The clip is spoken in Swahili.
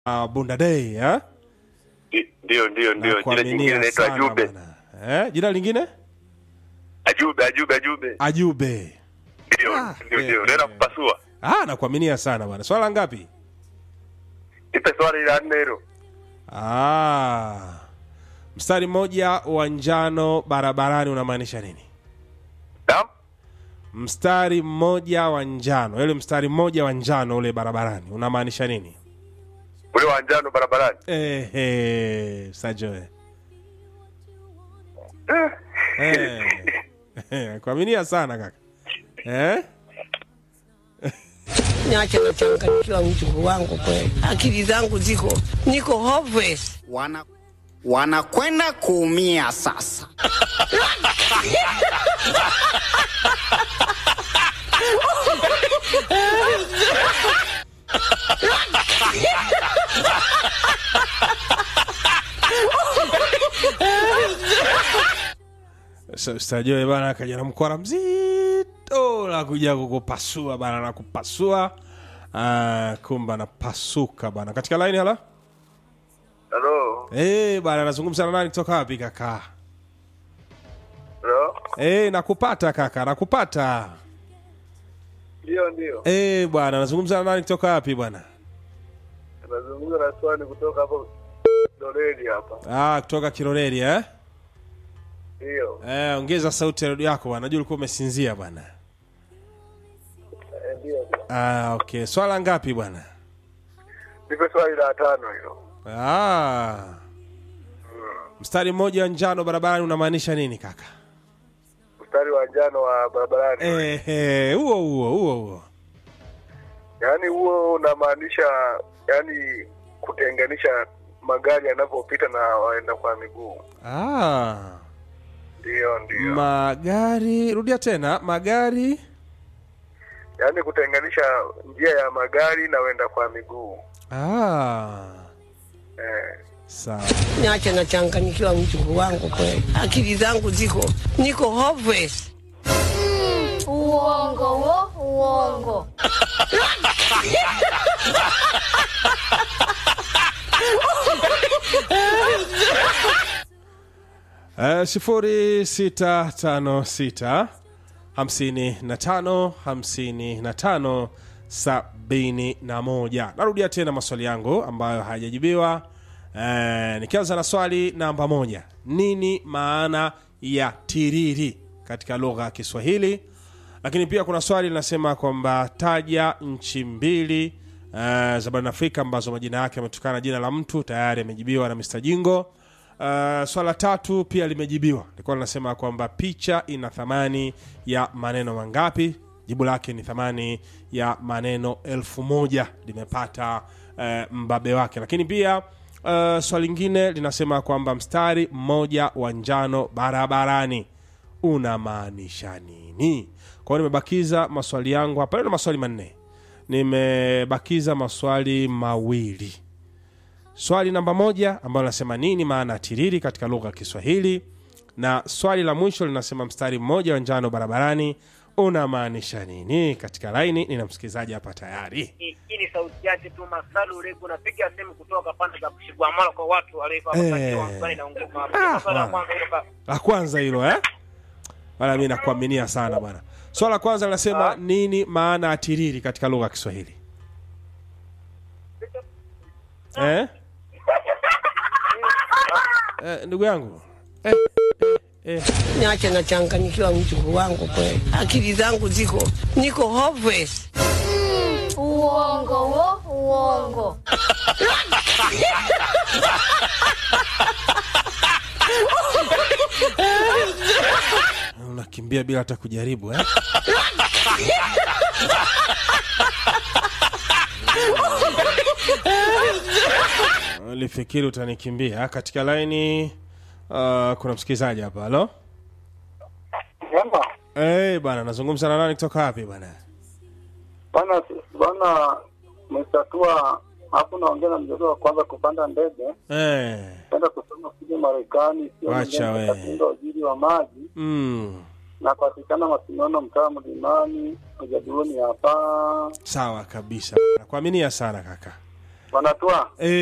uh, Bunda Day eh? Ndi- Ndio, ndio, ndio. Jina Nakuaminia jingine naitwa sana Ajube. bwana. Eh? Jina lingine Ajube, Ajube, Ajube. Ajube. Ndio, Ah, ndio, eh, ndio. Naenda eh. kupasua. Ah, nakuaminia sana bwana. Swala ngapi? Nipe swali la nne hilo. Ah. Mstari mmoja wa njano barabarani unamaanisha nini? Naam? Mstari mmoja wa njano, ile mstari mmoja wa njano ule barabarani unamaanisha nini? Ule wa njano barabarani. Ehe, Sajoe. Eh. Eh. Eh, kuaminia sana kaka. Eh? Niache nachanganyikiwa mjukuu wangu kweli, akili zangu ziko niko hopeless. wana wanakwenda kuumia sasa. Sa- Sajoe bana akaja na mkwara mzito la kuja kukupasua bana na kupasua. Ah, kumba napasuka bana. Katika line hala? Hello. Eh, bana nazungumza na nani kutoka wapi kaka? Hello. Eh, nakupata kaka, nakupata. Ndio, ndio. Eh, bwana nazungumza na nani kutoka wapi bwana? Nazungumza na swali kutoka hapo Doredi hapa. Ah, kutoka Kiroreri eh? Ndio. Eh, ongeza sauti ya redio yako bwana. Najua ulikuwa umesinzia bwana. Eh, Ndio. ndio. Ah, okay. Swala ngapi bwana? Nipe swali la tano hilo. Ah. Mstari mmoja wa njano barabarani unamaanisha nini kaka? Mstari wa njano wa barabarani. Eh, eh, huo huo huo huo. Yaani huo unamaanisha yaani kutenganisha magari yanapopita na waenda kwa miguu. Ah. Ndio, ndio. Magari, rudia tena, magari. Yaani kutenganisha njia ya magari na waenda kwa miguu. Ah. Eh. Sawa. Niache nachanganyikiwa mjukuu wangu kweli, akili zangu ziko niko hopeless. Uongo wo, uongo. Uh, sifuri sita tano sita hamsini na tano hamsini na tano sabini na moja. Narudia tena maswali yangu ambayo hayajajibiwa. Uh, nikianza na swali namba moja, nini maana ya tiriri katika lugha ya Kiswahili? Lakini pia kuna swali linasema kwamba taja nchi mbili uh, za barani Afrika ambazo majina yake yametokana na jina la mtu. Tayari amejibiwa na Mr. Jingo. Uh, swala tatu pia limejibiwa, likuwa linasema kwamba picha ina thamani ya maneno mangapi? Jibu lake ni thamani ya maneno elfu moja limepata uh, mbabe wake. Lakini pia uh, swali lingine linasema kwamba mstari mmoja wa njano barabarani unamaanisha nini? Kwa hiyo nimebakiza maswali yangu hapa, leo na maswali manne, nimebakiza maswali mawili swali namba moja ambalo linasema nini maana ya tiriri katika lugha ya Kiswahili, na swali la mwisho linasema mstari mmoja wa njano barabarani unamaanisha nini. Katika laini nina msikilizaji hapa tayari. hii hii ni sauti yake tu Masalu Ureku, napiga simu kutoka pande za Kushigwamala kwa watu waliokuwa Eh. wakati wa mswali na ungoma. Ah, Swali la bwana. kwanza hilo ka- La kwanza hilo eh? Bwana, mi nakuaminia sana bwana. Swala la kwanza linasema nini maana ya tiriri katika lugha ya Kiswahili eh? Eh, ndugu yangu eh, eh, eh. Niache nachanganyikiwa mjukuu wangu kweli, akili zangu ziko niko hopeless. Uongo wo, uongo. unakimbia bila hata kujaribu eh? ulifikiri utanikimbia katika laini uh, kuna msikilizaji hapa halo Jambo. hey, bana nazungumza na nani kutoka wapi bana Bwana bwana mestatua hapo naongea na mtoto wa kwanza kupanda ndege hey. kwenda kusoma kule Marekani, sio Wacha mwingine we. katika ujiri wa maji mm. na kupatikana Masinono, mtaa Mlimani, ujadiluni hapa. sawa kabisa nakuaminia sana kaka Bwana Tua, Eh,